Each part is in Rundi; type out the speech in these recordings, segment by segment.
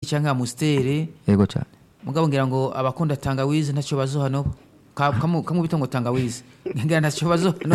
cyangwa amustere yego cyane mugabo ngira ngo abakunda tangawizi ntacyo bazohano Ka- kamu kamubita ngo tangawizi ngira ntacyo bazohano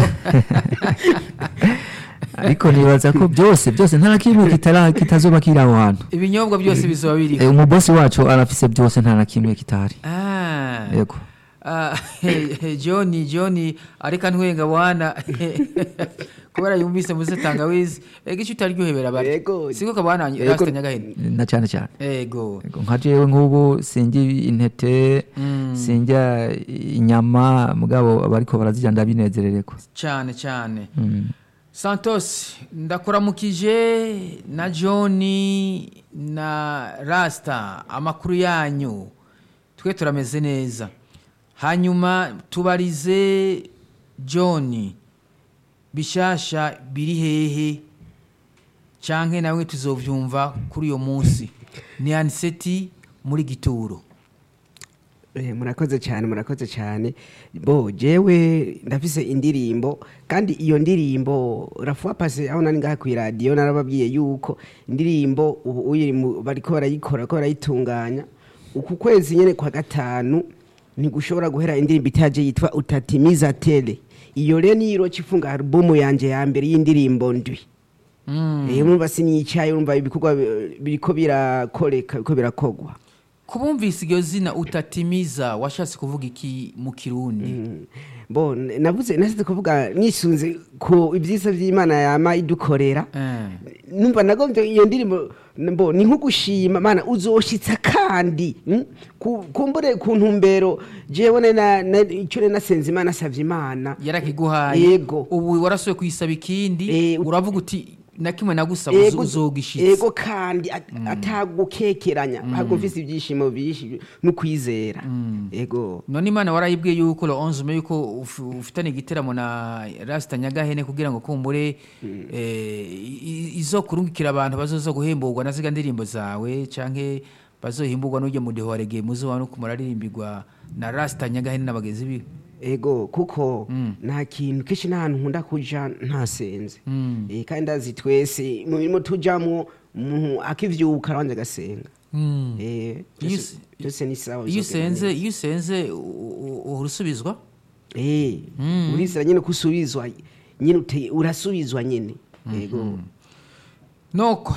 ariko nibaza ko byose byose nta na kimwe kitara kitazoba kiri aho hantu ibinyobwa byose bizoba Eh, biriho umubosi wacu arafise byose nta na kimwe kitahari Ah. yego Ah, he- he, John John ariko ntwenga bwana kubera yumvise muze tangawizi ega icyo utaryohebera bari Yego. siko kabana Yego. rasta nyagahene na cyane cyane ego Yego, nka jewe nk'ubu sinjya intete sinjya inyama mugabo abariko barazirya ndabinezerereko cyane cyane Mm. Santos ndakuramukije na John na Rasta amakuru yanyu twe turameze neza hanyuma tubarize John bishasha biri hehe canke nawe tuzovyumva kuri uyo munsi ni aniseti muri gituro Eh, murakoze cyane murakoze cyane bo jewe ndafise indirimbo kandi iyo ndirimbo rafuwa pase aho nari ngaha ku iradiyo narababwiye yuko indirimbo ubu uyiri mu- bariko barayikora ko barayitunganya uku kwezi nyene kwa gatanu ntigushobora guhera indirimbo itaje yitwa utatimiza tele iyo rero niyo iroca ifunga alubumu yanje ya mbere y'indirimbo ndwi mm. Eh, urumva siniyicaye urumva ibikorwa bi- biriko birakoreka biriko birakogwa kubumvise iryo zina utatimiza washatse kuvuga iki mu kirundi bo n- navuze nasize kuvuga nisunze ku ibyiza by'imana yama idukorera Eh. numva nagombye iyo ndirimbo bo ni nko gushima mana uzoshitsa kandi mm? Ku- kumbure ku ntumbero jewe ne na na- icyo ne nasenze imana asavye imana yarakiguhaye Yego. ubu warasuye kuyisaba ikindi Eh, ut- uravuga uti na kimwe nagusaba Ego- uzogishitse ego kandi at- atagukekeranya ahubwo mfise ibyishimo bishi n'ukwizera ego none imana warayibwiye yuko lo 11 me yuko uf- ufitanye igiteramo na Rasta Nyagahene kugira ngo kumbure eh, i- i- izokurungikira abantu bazoza guhemburwa na ziga ndirimbo zawe canke bazohimburwa n'ujye mu deho warege muzo no kumuraririmbirwa na Rasta Nyagahene n'abagenzi biwe ego kuko Mm. nta kintu kenshi n'ahantu nkunda kuja ntasenze Mm. Eh, kandi ndazi twese mu mirimo tujamwo umuntu akivyuka arabanza agasenga Mm. Eh, Iyo byose- us- byose ni sawa iyo bizogenda usenze neza. iyo usenze u- u- uhora usubizwa Eh, Mm. urizera nyine kusubizwa nyine ute- urasubizwa nyine ego noko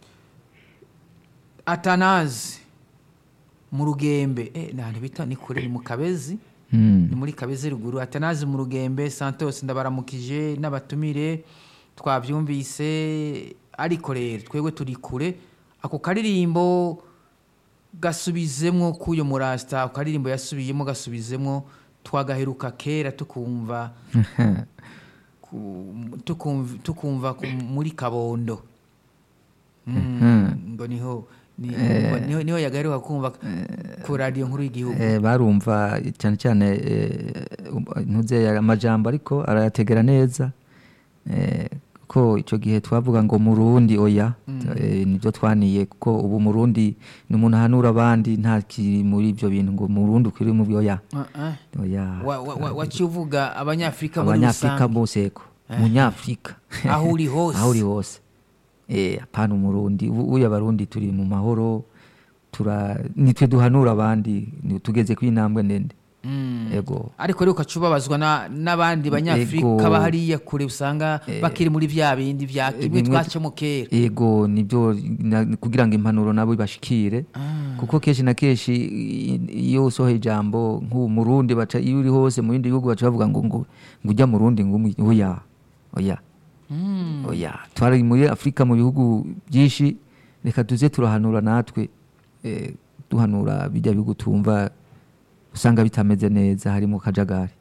atanazi mu rugembe eh, nahandi bita ni kure ni mu kabezi Mm. ni muri kabezi ruguru atanazi mu rugembe santos ndabaramukije n'abatumire twabyumvise ariko rero twebwe turi kure ako karirimbo gasubizemwo k'uyo murasta ako karirimbo yasubiyemo gasubizemwo twagaheruka kera tukumva ku- tukumva, tukumva ku- muri kabondo Mm, ngo niho ni- niho, niho yagaheruka kumva ku radiyo nkuru y'igihugu Eh, barumva cyane cyane eh, um- ntuze amajambo ariko arayategera neza Eh, ko icyo gihe twavuga ngo murundi oya Eh, nibyo twaniye kuko ubu murundi ni umuntu ahanura abandi nta kiri muri ibyo bintu ngo murundi ukiri mu oya Ah, ah. oya Wa- wa- wa- waciye uvuga abanyafurika muri abanyafurika rusange bose ko munyafurika Aho uri hose. aho uri hose eh apana umurundi ubu uyu abarundi turi mu mahoro tura nitwe duhanura abandi ni- tugeze ku intambwe ndende Mm. ego ariko rero ukaca ubabazwa na- n'abandi banyafurika Ego. baba hariya kure usanga bakiri muri bya bindi bya kimwe bimwe- twacamo kera ego nibyo na- kugira ngo impanuro nabo ibashikire kuko kenshi na kenshi i- iyo usohoye ijambo nk'ubu murundi baca iyo uri hose mu bindi bihugu baca bavuga ngo ngo ngo ujya murundi ngo umu- oya oya oya twari muri afurika mu bihugu byinshi reka tuze turahanura natwe eh, duhanura bijya bihugu tumva usanga bitameze neza harimo kajagari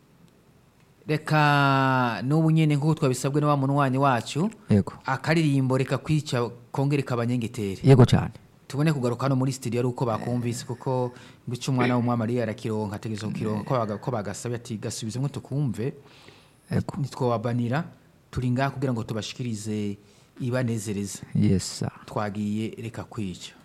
reka n'ubu nyine nk'uko twabisabwe na wa munwanyi wacu yego akaririmbo reka kwica kongere kabanyengetere yego cyane tubone kugaruka hano muri studio ari uko bakumvise kuko bica umwana w'umwami ariyo arakironka ategereza kukironka ko baga- ko bagasabye ati gasubizemo tukumve yego ntitwababanira turi ngaha kugira ngo tubashikirize ibanezereza yes sir. twagiye reka kwica